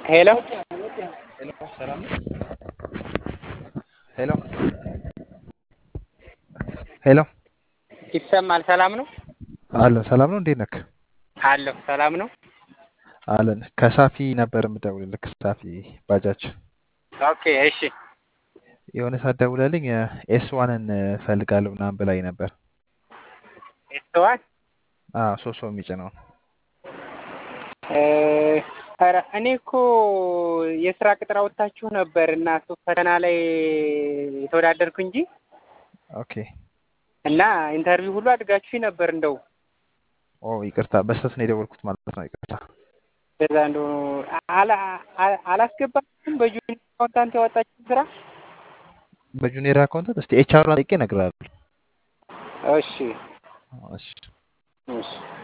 ሄሎ ሄሎ ሰላም ነው? ሄሎ ሄሎ ይሰማል? ሰላም ነው አለ ሰላም ነው። እንዴት ነክ? አለሁ። ሰላም ነው። አለን ከሳፊ ነበር የምደውልልህ። ከሳፊ ባጃጅ ኦኬ እሺ። የሆነ ሰዓት ደውለልኝ ኤስ ዋንን እፈልጋለሁ ምናምን ብላኝ ነበር። ኤስተዋል አዎ ሶስት ሰው የሚጭነውን ኧረ እኔ እኮ የስራ ቅጥር አውጥታችሁ ነበር እና እሱ ፈተና ላይ የተወዳደርኩ እንጂ ኦኬ እና ኢንተርቪው ሁሉ አድርጋችሁ ነበር። እንደው ኦ ይቅርታ፣ በስተት ነው የደወልኩት ማለት ነው። ይቅርታ። በዛ እንደው አላስገባችሁም በጁኒየር አካውንታንት ያወጣችሁ ስራ? በጁኒየር አካውንታንት እስቲ ኤችአር ጠይቄ እነግርሃለሁ። እሺ እሺ እሺ